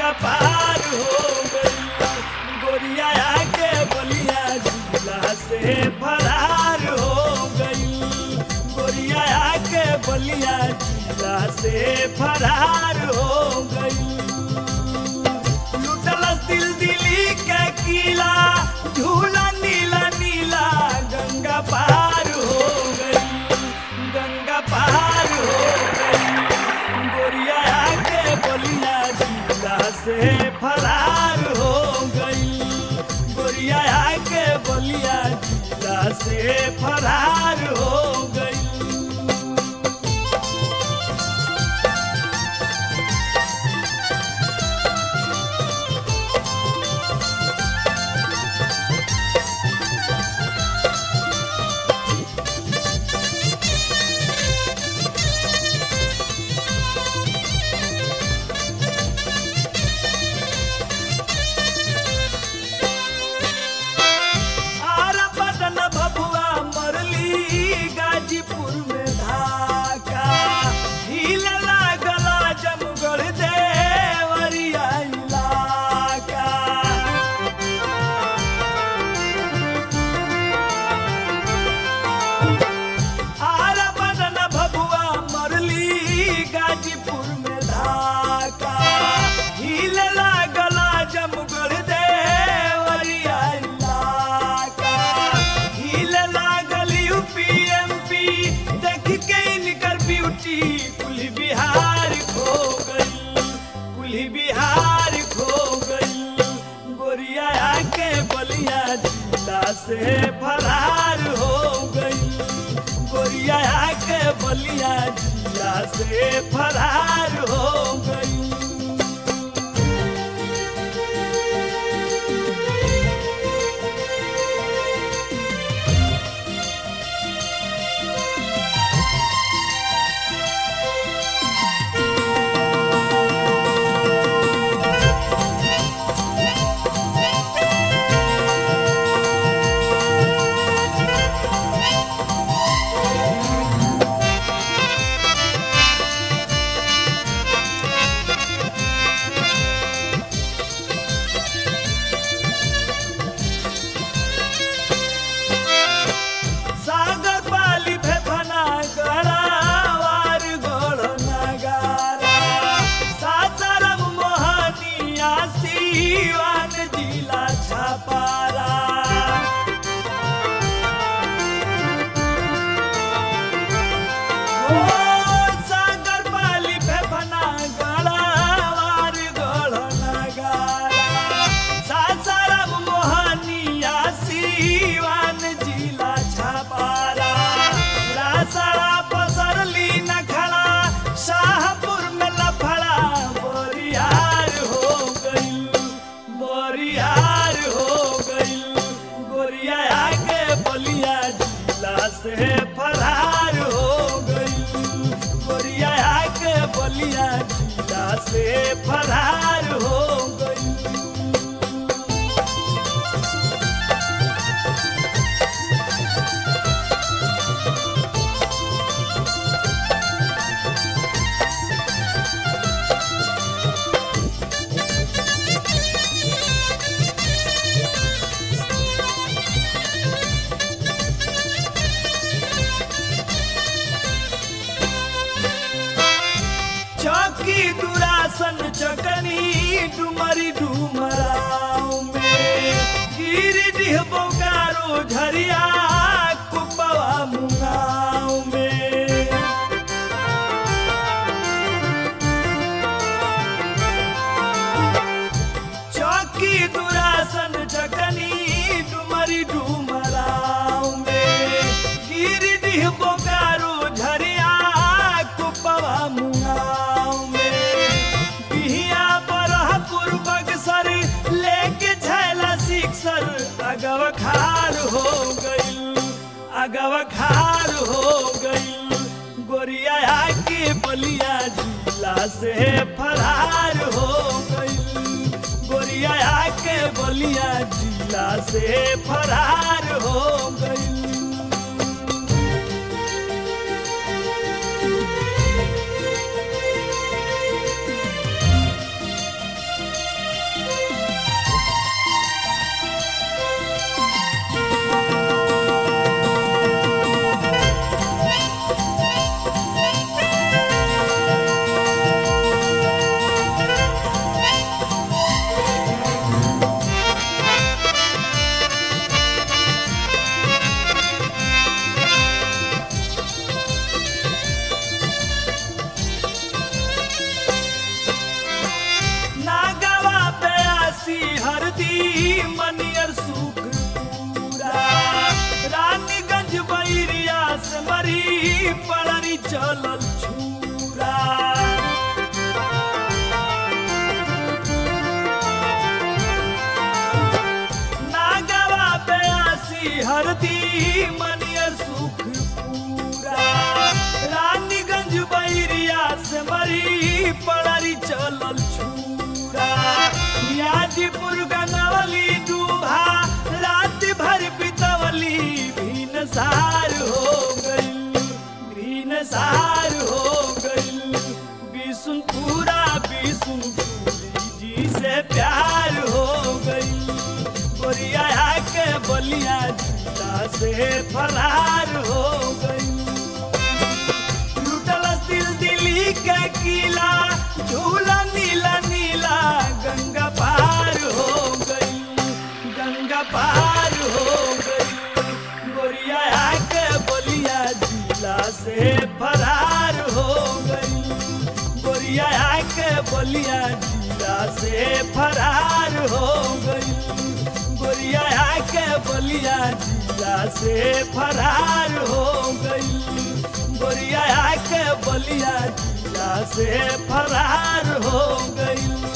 गंगा पार हो गई गोरिया के बलिया जिला से फरार हो गई गोरिया के बलिया जिला से फरार हो गई लुटलस दिल दिली के किला झूला नीला नीला गंगा पार हो गई गंगा पार हो गई गोरिया के बलिया जिला से फरार हो गई गोरिया के बलिया जिला से फरार हो गई आरा पटन भभुआ मरली गाजीपुर में धाका हिल लागला जमगढ़ देवरिया इलाका आरा पटन भभुआ मरली गाजीपुर में धाका हिल लागला जमगढ़ देवरिया इलाका हिल लागल यूपीएमपी देख के इनकर ब्यूटी कुल बिहार खो गई कुल बिहार खो गई गोरिया के बलिया जिला से फरार हो गई गोरिया के बलिया जिला से फरार हो गई सागर पाली फेफना गड़ावार गोड़ नगारा सासाराम मोहनिया सीवान जिला छपारा ओ सागर पाली फेफना गड़ावार गोड़ नगारा सासाराम मोहनिया सीवान जिला छपारा रासड़ा पसरली नखड़ा शाहपुर में लफड़ा बोरियार हो गई बोरियार हो गई गोरिया के बलिया जिला से फरार हो गई गोरिया के बलिया जिला से फरार हो गई चौकी दुरासन चकनी डुमरी डुमराव में गिरिडीह बोकारो झरिया कुपवा मुंगाव में चौकी दुरासन चकनी डुमरी डुमराव में गिरिडीह बोकारो झरिया कुपवा मुंगाव में बिहिया बरहपुर बक्सर लेके झैला सिक्सर अगव खार हो गई अगव खार हो गई गोरिया के बलिया जिला से फरार हो गई गोरिया के बलिया जिला से फरार हो गई बेदर्दी मनिया सुख पूरा रानीगंज बैरिया से मरी पड़री चलल छूरा यादीपुर गनवली डूबा रात भर बितवली भीन सार हो गई भीन सार हो गई बिसुनपुरा बिसुनपुरी जी से प्यार हो गई गोरिया के बलिया जिला से फरार हो गई लुटल दिल दिल्ली के किला झूला नीला नीला गंगा पार हो गई गंगा पार हो गई गोरिया के बलिया जिला से फरार हो गई गोरिया के बलिया जिला से फरार हो गई गोरिया के बलिया जिला से फरार हो गई गोरिया के बलिया जिला से फरार हो गई